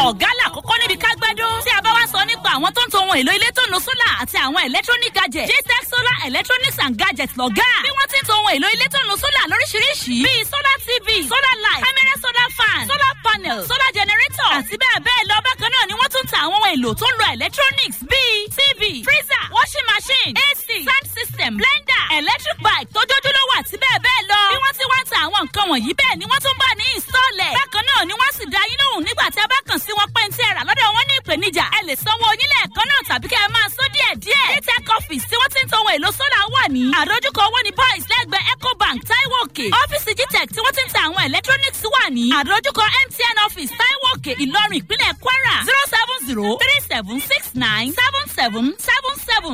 ọ̀gá làkọ́kọ́ níbi kágbẹ́dọ́ tí a bá wá sọ nípa àwọn tó ń to ohun èlò ilé tó nu sólà àti àwọn electronic gadget jtech solar electronics and gadgets lọ́gá bí wọ́n ti ń to ohun èlò ilé tó nu sólà lóríṣiríṣi bíi solar tv solar light camera solar fan solar panel solar generator àti bẹ́ẹ̀ bẹ́ẹ̀ lọ bákan náà ni wọ́n tún ta àwọn ohun èlò tó ń lo electronics bíi tv freezer washing machine ac sound system blender electric bike tójójúlówó àti bẹ́ẹ̀ bẹ́ẹ̀ lọ bí wọ́n ti wá ń ta àwọn nǹkan wọ̀nyí bẹ́ẹ̀ ni wọ́n tún bá ní ìsọ̀lẹ̀ bákan náà ni wọ́n sì dá yín lóhùn nígbà tí a bá kàn sí wọn pé ní tí ẹ rà lọ́dọ̀ wọn ní ìpèníjà ẹ lè sanwó onílẹ̀ ẹ̀kan náà tàbí kẹ́ ẹ máa sọ díẹ̀ díẹ̀ dtech office tí wọ́n ti ń to ohun èlò sólà wà ní àdójúkọ owó ní boys lẹ́gbẹ̀ẹ́ ecobank taiwo òkè ọ́fíìsì gtech tí wọ́n ti ń ta àwọn electronics wà ní àdójúkọ mtn office taiwo òkè ìlọrin ìpínlẹ̀ kwara zero seven zero three seven six nine seven seven seven seven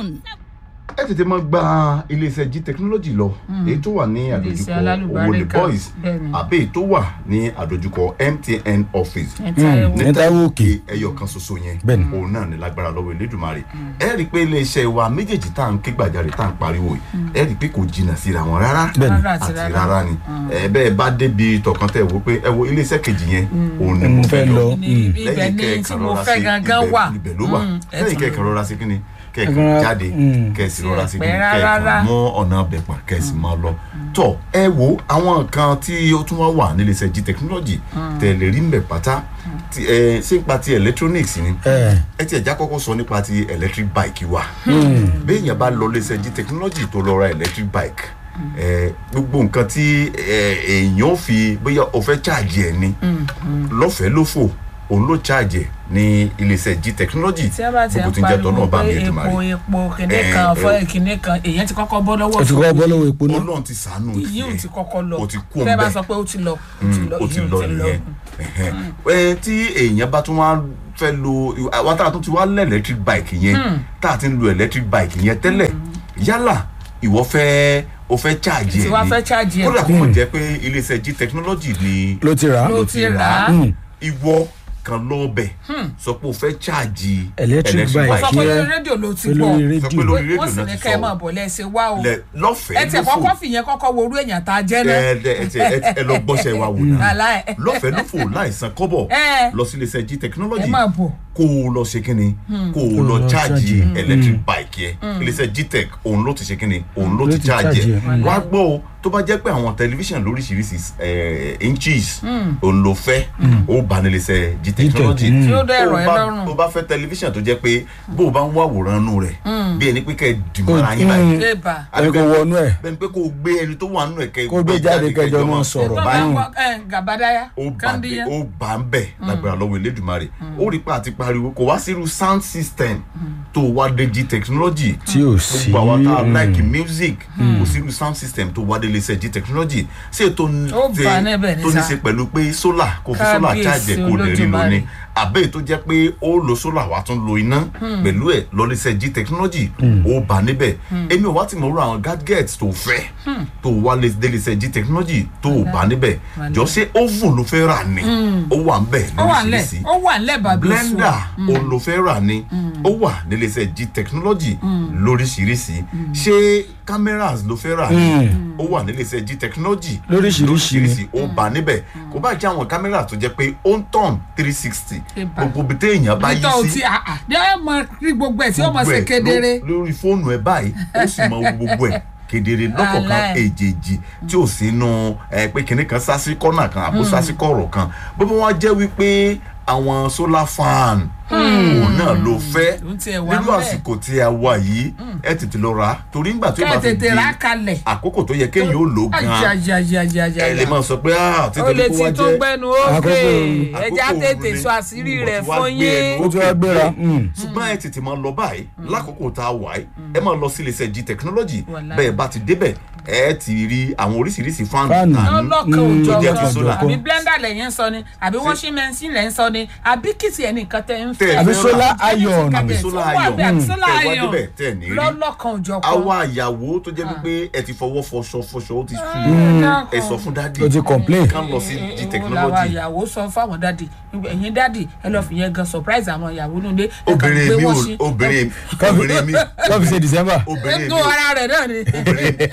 ẹ tètè máa gba iléeṣẹ́ g technology lọ èyí tó wà ní àdójúkọ owó ní alálùbáríkà, boys bẹ́ẹ̀ni. àbí èyí tó wà ní àdójúkọ mtn office ní Táíwò Òkè. ẹyọ kan ṣoṣo yẹn Bẹ́ẹ̀ni. òun náà ní lágbára lọ́wọ́ Elédùmarè ẹ rí i pé iléeṣẹ́ wa méjèèjì tá à ń ké gbàjarè tá à ń pariwo yìí ẹ rí i pé kò jìnnà síra wọn rárá Bẹ́ẹ̀ni. Rárá àti àti rárá. rárá ni ẹ bẹ́ẹ̀ bá débi tọkàn tẹ̀ wò pé ẹ wo iléeṣẹ́ kejì yẹn òun ni mo fẹ́ lọ Ní ibẹ̀ ni tí mo fẹ́ gangan wà ibẹ̀ ló wà Mm, ẹ lẹ́yìn tún kẹ́kẹ́ lọ. rọra sí kíni kẹ́kẹ́ Rọra, jáde mm. kẹ́sì rọra sí kíni Pẹ́ kẹ́kẹ́ rárá. mú ọ̀nà ọbẹ̀ pa kẹ́sì máa lọ. tọ́ ẹ wo àwọn nǹkan tí ó tún wá wà níléeṣẹ́ g technology tẹ̀lé rí mbẹ̀ pátá tí, ẹ, ṣé nípa ti electronics ni ẹ ẹ tiẹ̀ já kọ́kọ́ sọ nípa ti electric bike wa béèyàn bá lọ léṣẹ́ g technology tó lọ ra electric bike ẹ, gbogbo nǹkan tí ẹ, èèyàn ò fi bóyá o fẹ́ charge ẹ̀ ni lọ́fẹ̀ẹ́ lófò òun ló charge ẹ̀ ní iléeṣẹ́ g technology tí a bá ti gbogbo ń tí ń jẹ́ tọ́ pariwo náà bá mi pé ètò epo màrí epo kìnìún Eh, kan eh, fọ́ kìnìún kan èèyàn ti kọ́kọ́ bọ́ lọ́wọ́ ẹ ti kọ́ bọ́ lọ́wọ́ epo náà ọlọ́run ti sàánú ìyí ò ti kọ́kọ́ lọ o ti kú tẹ́ ẹ bá ọ̀nbẹ sọ pé ó ti lọ ó ti lọ nìyẹn Ẹhẹn. ẹ tí èèyàn bá tún wá fẹ́ lo àwọn tá a tún ti wá lẹ̀ electric bike yẹn tá a ti ń lo electric bike yẹn tẹ́lẹ̀ yálà ìwọ fẹ́ o fẹ́ charge Tí ẹ̀ wàá ni fẹ́ charge ẹ̀. kódà kó mọ̀ jẹ́ pé iléeṣẹ́ g technology ni ló ti rà á Ló ti rà á. ìwọ kan lọ bẹ̀ sọ pé o fẹ́ charge Electric bike. sọ pé Yẹ- lórí rédíò ló ti pẹ̀lú gbọ́ sọ pé rédíò lórí rédíò wọ́n sì náà ní ti ká ẹ máa sọ bọ̀ lẹ́sẹ̀ wá o lẹ ẹ lọ́fẹ̀ẹ́ tẹ̀ lófò kọ́kọ́ fìyẹn kọ́kọ́ wo orú èèyàn tá a jẹ́ náà ẹ ẹ ẹ ẹ ẹ lọ gbọ́sẹ̀ wa wò náà Aláì. lọ́fẹ̀ẹ́ lófò láìsan kọ́bọ̀ Ẹ. lọ sí iléeṣẹ́ g technology ẹ máa bọ̀ kó o lọ ṣe kínni kó o lọ lọ charge charge. electric bike yẹ iléeṣẹ́ gtech òun ló ti ṣe kínni òun ló ló ti ti charge charge yẹ ẹ̀. wá gbọ́ o tó bá jẹ́ pé àwọn tẹlifíṣàn lóríṣiríṣi eh, inches òun ló fẹ́ ó bá ní iléeṣẹ́ g technology mm. Tí ó dẹ̀ Tó rọ̀ ẹ́ bá- lọ́rùn. tó bá fẹ́ tẹlifíṣàn tó jẹ́ pé bó o bá ń wá àwòrán nù rẹ̀ bí ẹni pé kẹ́ ẹ dìmọ́ra yín báyìí ẹ bà ẹ kò wọnú ẹ bẹ́ẹ̀ ni pé kó o gbé ẹni tó wà nínú ẹ̀ kẹ́ Kó gbé jáde kẹjọ máa sọ̀rọ̀. tó bá báyìí ń wọ ẹ gàbádáyà ó bá kàndíyà ó bá ń bẹ̀ lágbára lọ́wọ́ elédùnmarè ó rí pa àti pariwo kò wá sírú sound system tó wá dé g technology Tí ò sí, gbogbo àwọn tá a mm. like music kò sírú sound system tó wá dé iléeṣẹ́ g technology ṣé tó ní Ó bá níbẹ̀ ní tó ní sá. ṣe pẹ̀lú pé solar kò fi solar Kábíyèsí charge ẹ̀ kó lè rí Olódùmarè. lóní àbẹ́ tó jẹ́ pé ó lo solar wá tún lo iná pẹ̀lú ẹ̀ lọ́lẹ́sẹ̀ g technology ó bá níbẹ̀ èmi ò wá ti mọ̀ ọ́rọ̀ àwọn gadgets tó fẹ́ tó wá lé délẹ́sẹ̀ g technology tó bá níbẹ̀ jọ ṣé oven ló fẹ́ rà ní ó wà ń bẹ̀ ó wà ńlẹ̀ lóríṣiríṣi ó wà ńlẹ̀ bàbá èso blender òun ló fẹ́ rà ní ó wà níléeṣẹ́ g technology lóríṣiríṣi ṣé cameras ló fẹ́ rà ní ó wà níléeṣẹ́ g technology Lóríṣiríṣi ó bá níbẹ̀ kó bá jẹ́ àwọn kámẹ́rà tó jẹ́ pé ó ń tàn three sixty Eba. gbogbo ibi téèyàn bá yí nítorí sí tí àà ní ẹ mọ rí gbogbo ẹ tí ó mọ gbogbo ṣe ẹ̀ kedere ló- lórí fóònù ẹ báyìí ó sì mọ gbogbo ẹ̀ kedere lọ́kọ̀ọ̀kan Wàláì. èjèèjì tí ò sínú ẹ pé kinní kan sásí kọ́nà kan àbó sásí kọ̀rọ̀ kan bó bá wá jẹ́ wípé àwọn solar fan òun náà ló fẹ́ Òun tiẹ̀ wà nínú ńbẹ̀. àsìkò tí a wà yìí ẹ tètè lọ rà á torí ńgbà tí ó kẹ́ bá ẹ fi di tètè rà kalẹ̀ àkókò tó yẹ kéèyàn ó lò ó gan-an ajajajajaja ẹ lè máa sọ pé ah ó títí lè kó ti wá tó jẹ́ gbẹnu ókè Àkókò- ẹja àkókò tètè òru ni. sọ àṣírí Mo rẹ̀ ti wá fún gbé yín ẹnu ó ti wá gbéra mm. ṣùgbọ́n ẹ tètè máa lọ báyìí lákòókò tá a wà yìí ẹ máa lọ sí iléeṣẹ́ g technology Wàláì. bẹ́ẹ̀ bá ti débẹ̀ ẹ ti rí àwọn oríṣiríṣi fáànù Fáànù. tàánú lọ́lọ́kan tó òjò jẹ́ ti kan solar. àbí blender lẹ́yìn ń sọ ni àbí washing machine lẹ́yìn ń sọ ni àbí kìtì ẹ̀ nìkan tẹ́ ń Tẹ́ ẹ fẹ́ àbí fẹ́ solar rà. iron àbí Yes, solar ó wà iron bẹ́ẹ̀, àbí tẹ́ solar ẹ wá iron. débẹ̀ tẹ́ ẹ ní rí lọ́lọ́kan òjò kan àwa àyàwó tó jẹ́ pé ẹ ti fọwọ́ fọṣọ fọṣọ ó ti sú ẹ sọ fún dádì ó ti complain kán lọ sí g Èwo làwọn technology ìyàwó sọ fáwọn dádì ẹ̀yin dádì ẹ lọ fìyẹn gan surprise àwọn ìyàwó nílé ẹ kàn obìnrin gbé mi wọ́n ò sí- obìnrin obìnrin mi wọ́n fi ṣe december obìnrin mi ẹgbẹ́ ara rẹ̀ náà ni obìnrin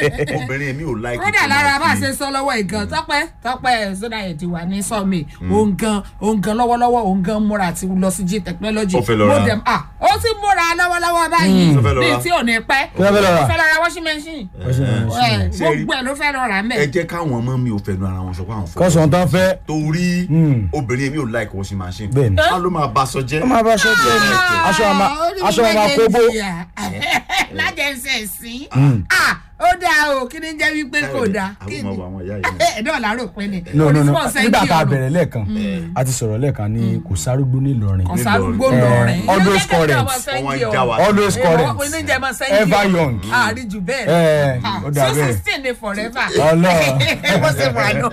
obìnrin mi ò like kódà lára bá a ṣe sọ lọ́wọ́ ìgan tọ́pẹ́ tọ́pẹ́ sódà yẹn ti wà ní sọ́ọ̀mì òun gan òun gan lọ́wọ́lọ́wọ́ òun gan múra àti lọ sí g technology Ó fẹ́ lọ ra. Mo dem- ah, ó ti múra lọ́wọ́lọ́wọ́ báyìí Ó fẹ́ lọ ní ra. tí ò ní pẹ́ Kí ló fẹ́ lọ ra? ó fẹ́ lọ ra washing machine Ẹ, Ṣé rí- gbogbo ẹ̀ ló fẹ́ lọ rà ẹ mẹ́ jẹ́ káwọn ọmọ mi ò fẹnu ara wọn sọ pé àwọn fẹ́ kọ́sọ̀ tán fẹ́ torí Mm. obìnrin mi ò like washing machine Bẹ́ẹ̀ni. wọn ló máa bá aṣọ jẹ́ ó máa bá aṣọ jẹ́ ni aṣọ àmà aṣọ àmà kóbó lájẹsẹ̀ sí ó dáa o kí ni jẹ́ wípé kò dáa kí àwọn ni ọmọ àwọn ìyá yìí náà. ẹ̀ẹ́dọ́ làárọ̀ pé ni no no no onífọ̀ọ́sẹ́ nígbà kí tá a ọ̀rọ̀. bẹ̀rẹ̀ lẹ́ẹ̀kan a ti sọ̀rọ̀ lẹ́ẹ̀kan ní kò sárúgbó nílọrin kan sárúgbó Eh, lọrin. always current. Wọ́n já wa. always current oníjẹ máa sẹ́yìn ever young àárín jù bẹ́ẹ̀ Eh, ó dà so bẹ́ẹ̀. sixteen ni forever. Ọlọ́run. bó ṣe wà nù.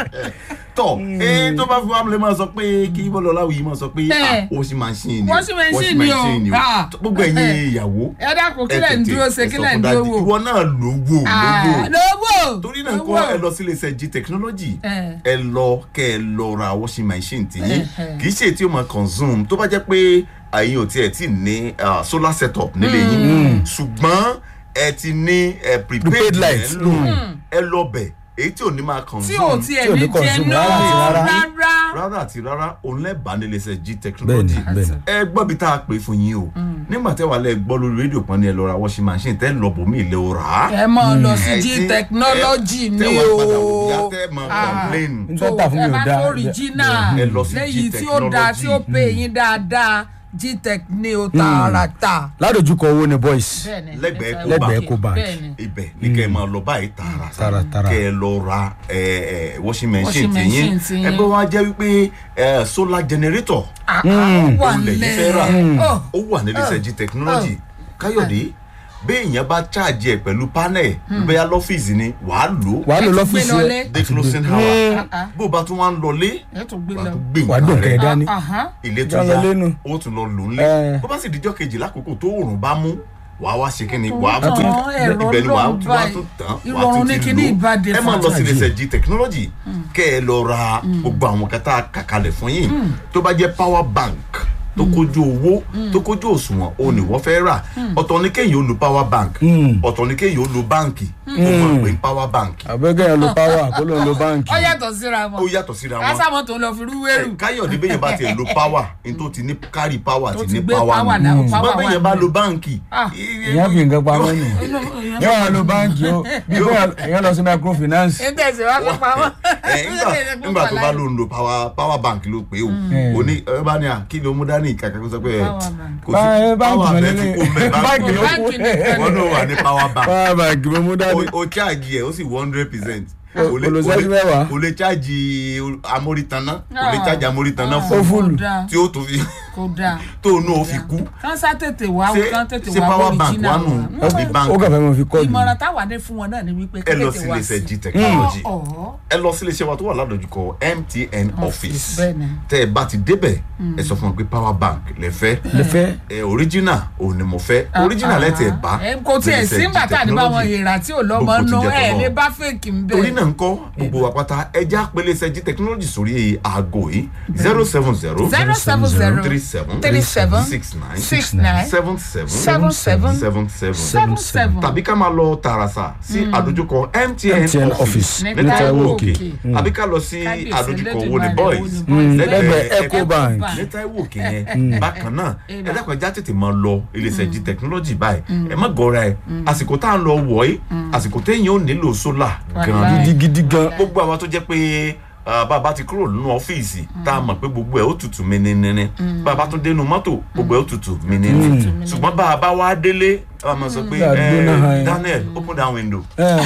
tọ ee tó bá fi wá lè máa sọ pé kí bọ́lá ọláwìyí máa sọ pé Eh. ah, washing machine ni o, Washing machine ni o. machine o. Ah. gbogbo ẹ̀yin Eh. ìyàwó ẹ dákun kí ẹ lẹ̀ ń tètè, dúró ṣe ẹ kí sọ lẹ̀ ń fún dúró daddy, wò. ìwọ náà lówó lówó lówó. torí náà kọ́ ẹ lọ sí iléeṣẹ́ g technology Eh. ẹ lọ kẹ́ ẹ lọ ra washing machine tìyín Eh, eh. kì í ṣe tí ó máa consume tó bá jẹ́ pé ẹ̀yin ò tiẹ̀ tí ní ah, solar setup nílé yín ṣùgbọ́n ẹ ti ní eh, prepaid Prepaid light. ẹ lò ẹ lọ bẹ̀ èyí tí ò ní máa tí ò consume tiẹ̀ tí ò ní ní jẹ consume náà rárá àti rárá. rárá. rárá àti rárá òun lẹ́bàá nílé iṣẹ́ g bẹ́ẹ̀ni technology bẹ́ẹ̀ni ẹ gbọ́ bí tá a pè fún yín o nígbà tẹ́ wà lẹ́ gbọ́ lórí rédíò kan ní ẹ lọ ra washing machine tẹ́ lọ bòmí ilé o rà á ẹ máa lọ sí ẹ g ti- technology ẹ- ni tẹ́ wà padà wò o. yá tẹ́ máa Ah. complain n tó tà fún mi ò ẹ bá dáa fẹ́ original ẹ lọ sí G lẹ́yìn tí ó dáa tí ó Technology. pè yín dáadáa gtech ní o tààràtà. ládojúkọ owó ni boys Bẹ́ẹ̀ni, Lẹ́gbẹ̀ẹ́ ẹ Eco Lẹ́gbẹ̀ẹ́ Bank. Eco Bank. Bẹ́ẹ̀ni. ibẹ̀ ní kẹ́ ẹ máa lọ báyìí tààrà Tààrà, tààrà. kẹ́ ẹ lọ ra ẹ, ẹ, washing machine Washing tìyín machine tiyín. ẹgbẹ́ wa jẹ́ wípé ẹ, solar generator Ah, ah, ó wà òun lẹ́yìn fẹ́ rà lẹ̀. Oh, ó wà nílé iṣẹ́ g technology káyọ̀dé béèyàn bá ṣáàjì ẹ̀ pẹ̀lú panel bóyá lọ́fíìsì ni wàá lò ó wàá lò Ẹ ti gbé lọ́fíìsì lọlé. ẹ dé closing hour bó o bá tún wá ń lọlé ẹ tún gbé wàá lọ. tún gbé wàá dùn nǹkan kẹ́ ẹ rẹ̀ dání Ahán. ilé tó Já lọ yá lẹ́nu. ó tún lọ lò ń Eh. lé bó bá sì dijọ́ kejì lákòókò tó òòrùn bá mú wàá wá ṣe kíni wàá tán, tún ẹ̀rọ ibẹ̀ ni wàá lọ́n tún wàá báyìí. tún tán wàá Ìrọ̀rùn tún ní ti kíní lò ìbàdí ẹ máa lọ sí fàájì. iléeṣẹ́ g technology kẹ́ ẹ lọ ra gbogbo àwọn kẹta kàkalẹ̀ fún yín tó bá jẹ́ power bank tó kójú owó tó kójú òṣùwọ̀n o ní wọ́n fẹ́ rà ọ̀tọ̀ ní kéèyàn ó lo power bank ọ̀tọ̀ ní kéèyàn ó lo báǹkì ó máa pè ní power bank àbẹ́kẹ́ yẹn lo power kó ló ń lo báǹkì ó yàtọ̀ síra ó wọn. yàtọ̀ síra wọn kásámọ̀ tó ń lọ fi rúwérù. ẹ, káyọ̀dé bẹ́yẹn bá tiẹ̀ lo power ní tó ti ní kárí power Tó ti ti ní gbé power power nù náà, ṣùgbọ́n power wà bẹ́yẹn bá nù. lo báǹkì Ah. ìyẹn fi nǹkan pamọ́ nù yóò wá lo báǹkì ó bí ìyẹn lọ sí microfinance ẹ tẹ̀sí wá fún pamọ́. ẹ, nígbà nígbà tó bá lò ń lo power power bank ló pé o Mm. o ní ẹ bá ní à kí ló mú dání kàkà kó sọ pé ẹ, Power bank. kò Bá- sí báǹkì power ló bẹ́ẹ̀ ní- tí kò mẹ́ báǹkì ló báǹkì kù. wọn náà wà ní power bank power bank ló mú dání o o charge yẹ o sì one hundred percent O- olùsẹ́jú mẹ́wàá. o lè charge amórítaná o lè Ah. charge amórítaná Ah, fún Ó fúlù. kò dáa, tí ó tún fi kò dáa. tó nù ó fi kú kán sá tètè wá ṣé kán tètè ṣé wá power bank original wà nù wa. àbí ó bank kàn fẹ́ mọ fi kọ́ ìmọ̀ràn táwa ní fún wọn náà ni wípé ẹ lọ tètè sí wá iléeṣẹ́ sí. g technology Ọ̀ọ́. ẹ lọ sí iléeṣẹ́ wa tó wà ládojúkọ mtn office bẹ́ẹ̀ni. tẹ́ ẹ bá ti débẹ̀ ẹ sọ fún wọn pé power bank lẹ fẹ́ lè fẹ́ ẹ original òun ni mo fẹ́ original lẹ tẹ bá Ẹ, kò tiẹ̀ sí nígbà tá a ní bá wọn èèrà tí ò lọ́mọ Gbogbo ti nù jẹ́ ẹ̀ tọ́lọ́. lè bá fèkì ń bẹ̀. torí náà ń kọ́ gbogbo wa pátá ẹja pélé sẹ́jí technology sórí aago yìí zero seven zero zero seven zero three seven three seven six nine six nine seven seven seven seven seven seven seven seven. tàbí ká máa lọ tààràsà sí àdójúkọ mtn MTN office office ní ní Táíwò Òkè. Òkè àbí ká lọ sí Kábíyèsí àdójúkọ Elédùmarè, wo ni wo boys ni boys. lẹ́gbẹ̀ẹ́ Eco Bank. ní Táíwò Òkè yẹn bákan náà ẹ dákun ẹja tètè máa lọ iléeṣẹ́ g technology báyìí ẹ má gọra ẹ àsìkò tá à ń lọ wọ̀ ẹ́ àsìkò téèyàn ò nílò sólà gan-an Wàláhì. gidigidi gan gbogbo àwọn tó jẹ́ pé ah, bàbá ti kúrò nínú ọ́fíìsì tá a mọ̀ pé gbogbo ẹ̀ ó tutù mìnínní bàbá tún dénú mọ́tò gbogbo ẹ̀ ó tutù mìnínní ṣùgbọ́n bá a bá wá délé a máa sọ pé Gbà eh, gbóná hàn yín. Daniel open that window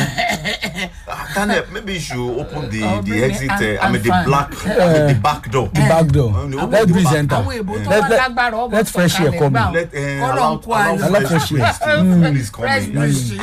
Ah, Daniel maybe you should open the Oh, the bring exit me uh, I mean the and black I mean the back door. the back door Àwọn let èbó- breeze enter àwọn èbó tó Let- wà let- lágbára ọmọ let fresh air come in. Let uh, Kọ́lọ̀ allow ń kó ayọ̀. allow Allow fresh fresh breeze to Mm. please come fresh in. breeze.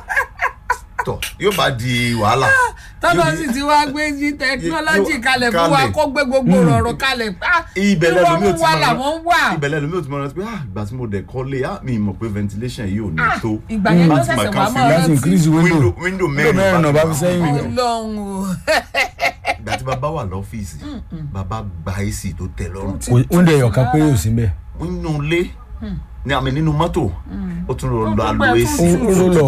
Tọ́ yóò bá di wàhálà. tọ́lọ́ Yóò sì di- ti wá gbé jí tẹkinọ́lọ́jì yóò- kalẹ̀ fún wa kalẹ̀. kó gbé gbogbo rọrùn kalẹ̀ ah ibẹ̀ irú lẹ́nu mi ò ọmú ti wa máa làwọn ń wà ibẹ̀ lẹ́nu mi ò ti máa rántí pé ah ìgbà tí mo dẹ̀ kọ́lé ah mi mọ̀ pé ventilation yìí ò ní Ah, tó ìgbà yẹn ló Láti ṣẹ̀ṣẹ̀ máa wá kàn mọ́ fún láti rántí increase window window window window mẹ́rin mẹ́rin náà bá fi wà. sẹ́yìn ọlọ́run o ìgbà tí bàbá wà lọ́fíìsì bàbá gba ac tó tẹ̀ lọ́rùn oúnjẹ ẹ̀yọ̀kan pé yóò sí bẹ́ẹ̀ nínú ilé ní àmì nínú mọ́tò ó tún lọ lọ Ó alo gbẹ ac fún roll up.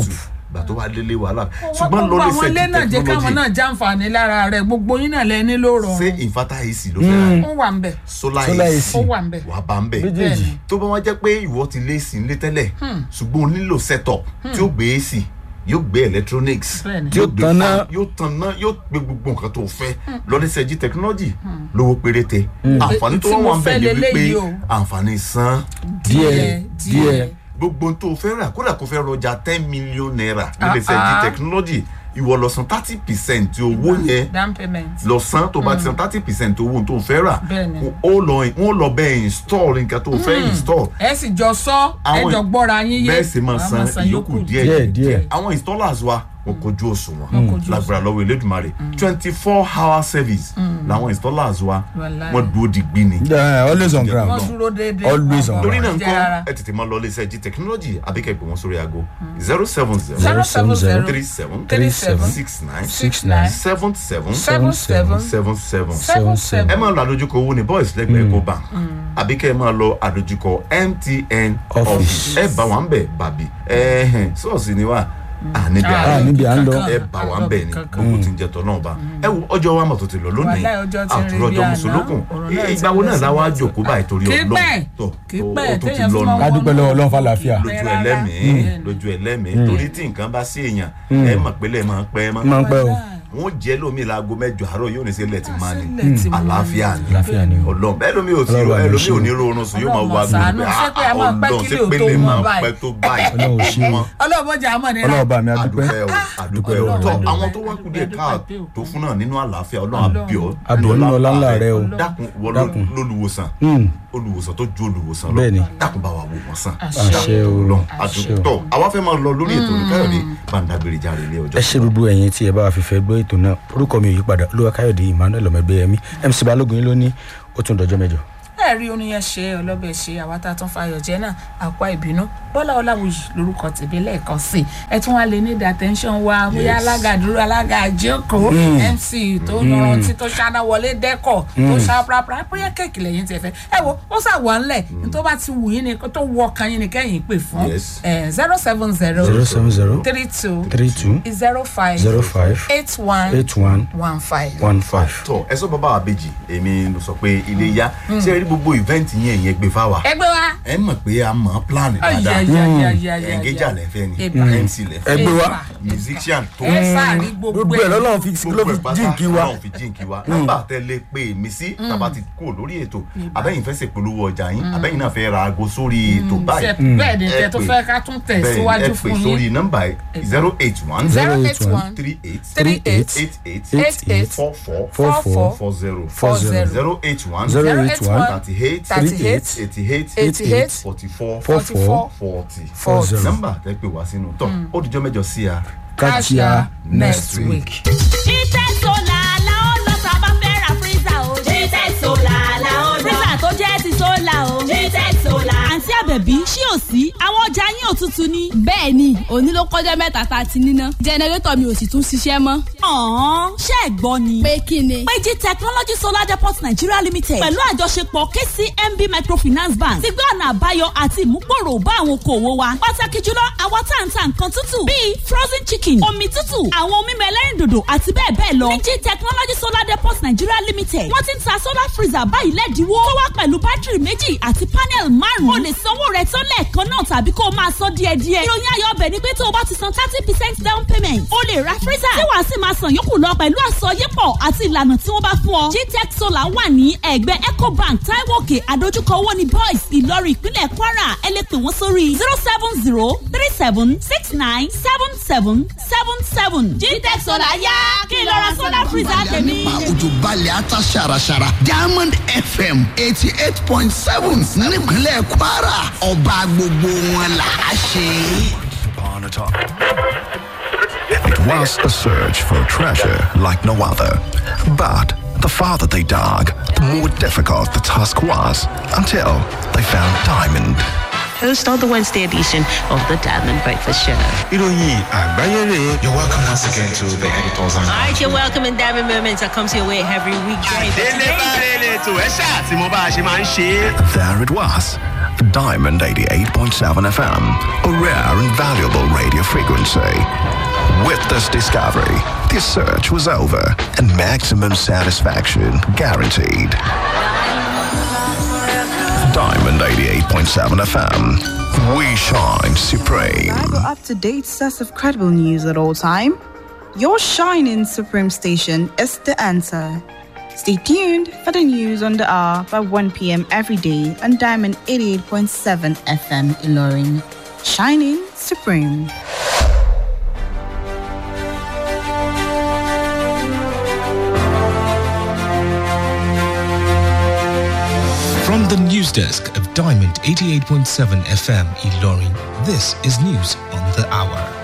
gbà tó wá délé wàhálà ṣùgbọ́n gbogbo àwọn ilé náà jẹ́ káwọn náà technology jàǹfààní lára rẹ̀ gbogbo yín náà lẹ́ni ló ṣé rọrùn inverter ac ló fẹ́ ra ó wà ń bẹ̀ solar Solar ac AC. ó wà ń bẹ̀ wàá bá ń bẹ̀ méjèèjì tó bá wá jẹ́ pé ìwọ ti lé sí ilé tẹ́lẹ̀ ṣùgbọ́n o nílò setup tí ó gbé ac yóò gbé electronics Bẹ́ẹ̀ni. yóò Yóò gbé tanná. fan, yóò tanná yóò gbé gbogbo nǹkan tó fẹ́ lọ́dẹ́sẹ̀jì technology lówó péréte àǹfààní tó Tí wọ́n mo wà ń bẹ̀ fẹ́ ni wípé leléyìí o. àǹfààní san díẹ̀ díẹ̀ gbogbo ohun tó o fẹ́ rà kódà kó fẹ́ rọjà ten million naira Ah, lọ́dẹ́sẹ̀jì ah. technology ìwọ lọ san thirty percent owó yẹn down payment lọ san tó bá ti san thirty percent owó tó fẹ́ rà Bẹ́ẹ̀ni. ó lọ wọ́n lọ bẹ́ẹ̀ install nǹkan tó fẹ́ install ẹ sì jọ sọ ẹ Àwọn- jọ gbọ́ra yín yé bẹ́ẹ̀ sì máa Àwọn san ìyókù díẹ̀ Díẹ̀, díẹ̀. àwọn installers wa wọn kojú òṣùwọ̀n kojú lágbára lọ́wọ́ elédùnmarè twenty four hour service làwọn installers wa Wàláhì. wọ́n dúró digbí ni. Yeah, always on ground wọ́n dúró déédéé Always on Wọn torí kò náà jẹ́ rárá. nǹkan ẹ tètè máa lọ ilé iṣẹ́ g technology àbíkẹ́ pé wọ́n sórí aago zero seven zero zero seven zero three seven three seven six nine six nine seven seven seven seven seven seven seven ẹ seven máa lọ àdójúkọ owó ní boys lẹ́gbẹ̀ẹ́ eco bank àbí kẹ́ ẹ máa lọ àdójúkọ mtn Office. office ẹ bá wa ń bẹ̀ bàbí ẹ̀hìn ṣọ́ọ̀ṣì ni wà á níbi Ah, Ah, àná níbi à ń lọ. ẹ bá wa ń bẹ̀ ni Kankan. gbogbo tí ń jẹ tọ́ náà bá ẹ wo ọjọ́ wa mọ̀ tó ti lọ lónìí Wàláhì, ọjọ́ ti ń rí bí àtúrọ̀jọ́ àná. mùsùlùkùn Ọ̀rọ̀ náà ti ìgbà wo ń náà lọ láwa sí jòkó báyìí torí Kì í ọlọ́run pẹ́. tó Kì í ó pẹ́, tó ti téèyàn fi lọ́nu máa ká dúpẹ́ lọ́wọ́ ọlọ́run fàlàáfíà lójú rárá. ẹlẹ́mìí lójú ẹlẹ́mìí torí tí nǹkan bá sí èèyàn ẹ mọ̀ pé lẹ́ẹ̀ máa pẹ́ mọ́ máa ń pẹ́ o wọn jẹ́ lómi láago mẹ́jọ àárọ̀ yóò ní sílẹ̀ tí máa ní Sílẹ̀ tí máa ní. àlàáfíà ni Àlàáfíà ni o. ọlọ́run bẹ́ẹ̀ lómi ò sí Ọlọ́run àmì ẹlòmí ò ṣe. ní rọrùn sùn yóò máa Ọlọ́run wá ṣàánú, gbogbo ṣé pé a máa pẹ́ kílò tó lè mọ́ máa báyìí? pẹ́ tó báyìí Ọlọ́run ṣe. mọ́ ọlọ́mọdé àmọ́ ni ọlọ́run bá mi adúpẹ́ adúpẹ́ o adúpẹ́ o Ọlọ́run tọ́ adúpẹ́. àwọn tó wá kú díẹ̀ káà Adúpẹ́ o. tó fún náà nínú àlàáfíà ọlọ́run àbíọ́ Àbíọ́ nínú ọlá ńlá rẹ o. dákun wọ Dákun. lólùwòsàn Hmm. olùwòsàn tó ju olùwòsàn lọ Bẹ́ẹ̀ni. dákun bá wa wò wọ́n sàn Àṣẹ o. lọ Àṣẹ o. àdúgbò àwa fẹ́ máa lọ lórí ètò olùkáyọ̀dé bàǹdàgbèrè járe ilé ọjọ́ ẹ ṣe gbogbo ẹ̀yin tí ẹ bá wa fìfẹ́ gbọ́ ètò náà orúkọ mi ò yí padà olúwa káyọ̀dé emmanuel ọmọẹgbẹ́yẹmí mc balógun yín ló ní ó tún dọjọ́ mẹ́jọ. ẹ rí oníyẹn ṣe ọlọ́bẹ̀ ṣe àwa tá a tún fayọ̀ jẹ́ náà àpá ìbínú bọ́lá ọláwùyí lórúkọ tèmi lẹ́ẹ̀kan sí i ẹ tún wá lè ní attention wa bóyá Yes. alága dúró alága àjókòó mc tó yanrantí tó ṣáná wọlé dẹ́kọ̀ tó ṣá prapra bóyá kéèkì lẹ́yìn tí ẹ fẹ́ ẹ wo ó sà wà ńlẹ̀ ní tó bá ti wù yín ni tó wọ ọkàn yín ni kẹ́yìn pè fún Yes. zero seven zero zero seven zero three two three two zero five zero five eight one eight one one five. one five. tọ ẹ sọ bàbá àbèjì èmi ló sọ pé ilé yá ṣé ẹ rí gbogbo ìvẹ́ǹtì yẹn ìyẹn gbé fáwa ẹgbẹ́ wa. ẹ mọ̀ pé a mọ̀ ọ́ plan dáadáa ayayayayaya. ẹ̀ǹgẹ́jà lẹ́fẹ́ ni Eba. mc lẹ́fẹ́ Ẹ gbé wa. musician tó ẹ sáàrí gbogbo gbogbo ẹ̀ lọ́lọ́run fi ló gbogbo fi ẹ̀ pátá jíǹkí wa Ọlọ́run fi jíǹkí wa nọ́mbà tẹ́lẹ̀ pé mi sí tàbá ti kú lórí ètò abẹ́yìn fẹ́ ṣèpolówó ọjà yín abẹ́yìn náà fẹ́ ra aago sórí ètò báyìí bẹ́ẹ̀ ni ẹ tẹ tó pè. fẹ́ ká tún tẹ̀ bẹ́ẹ̀ ẹ síwájú pè fún sórí yín. nọ́mbà zero eight one zero zero eight eight one three eight three eight eight eight eight eight four four four four four zero four zero zero eight one zero Zero eight eight one one thirty eight thirty eight eighty eight eighty eight forty four four four forty four zero. nọ́mbà tẹ́ pè wá sínú tọ́ ó dijọ́ mẹ́jọ sí a. kájíà next week. Jitech Solar la ó lọ tá a bá fẹ́ ra freezer o. Jitech Solar la ó lọ. freezer tó jẹ́ ti solar o. Jitech Solar. àǹtí àbẹ̀bí ṣí ò sí àwọn ọjà yín ò tutù ni. bẹ́ẹ̀ ni òní ló kọjá mẹ́ta tá a ti níná jẹnẹrétọ̀ mi ò sì tún ṣiṣẹ́ mọ́. ọ̀hún ṣé ẹ̀ gbọ́ ni. pé kí ni. péjì technology solar depot nigeria limited pẹ̀lú àjọṣepọ̀ kcmb microfinance bank ti gbé ọ̀nà àbáyọ àti ìmúgbòrò bá àwọn okòwò wa pàtàkì jùlọ àwọn tá à ń ta nǹkan tútù bíi frozen chicken omi tútù àwọn ohun mímu ẹlẹ́rìndòdò àti bẹ́ẹ̀ bẹ́ẹ̀ lọ péjì technology solar depot nigeria limited wọ́n ti ń ta solar freezer báyìí lẹ́dínwó tó wá pẹ̀lú bátìrì méjì àti panel márùn-ún o lè sanwó rẹ̀ tán lẹ́ẹ̀kan náà tàbí kó o máa san díẹ̀díẹ̀ ìròyìn ayọ̀ ọbẹ̀ ni pé tó o bá ti san thirty percent down payment o lè ra freezer tí wàá sì máa san yòókù lọ pẹ̀lú àsọyépọ̀ àti ìlànà tí wọ́n bá fún ọ. gtech solar wà ní ẹ̀gbẹ́ ecobank taiwo òkè àdójúkọ owó ní boys ìlọrin ìpínlẹ̀ kwara ẹ lè pè wọ́n sórí zero seven zero three seven six nine seven seven seven seven. gtech solar yá kí n lọ ra solar freezer tèmi. nípa òjò balẹ̀ ata ṣàràṣàrà diamond fm eighty eight point seven nípínlẹ̀ kwara ọba gbogbo wọn là á ṣe. upon a time. It was a search for treasure like no other. But the farther they dug, the more difficult the task was until they found diamond. host of the Wednesday edition of the Diamond Breakfast Show. ìròyìn àgbáyé rè é. you're welcome once again to the editors and. All right, you're welcome in Diamond Moments that comes your way every weekday. But délé bá today, rere tó ẹ ṣáà tí mo bá a ṣe máa ń ṣe é. There it was, Diamond 88.7 FM, a rare and valuable radio frequency. With this discovery, the search was over and maximum satisfaction guaranteed. Diamond 88.7 FM, we shine supreme. Reliable, up-to-date source of credible news at all time. Your shining supreme station is the answer. Stay tuned for the news on the hour by 1 p.m. every day on Diamond 88.7 FM Ilorin. Shining supreme. From the news desk of Diamond 88.7 FM Ilorin, this is news on the hour.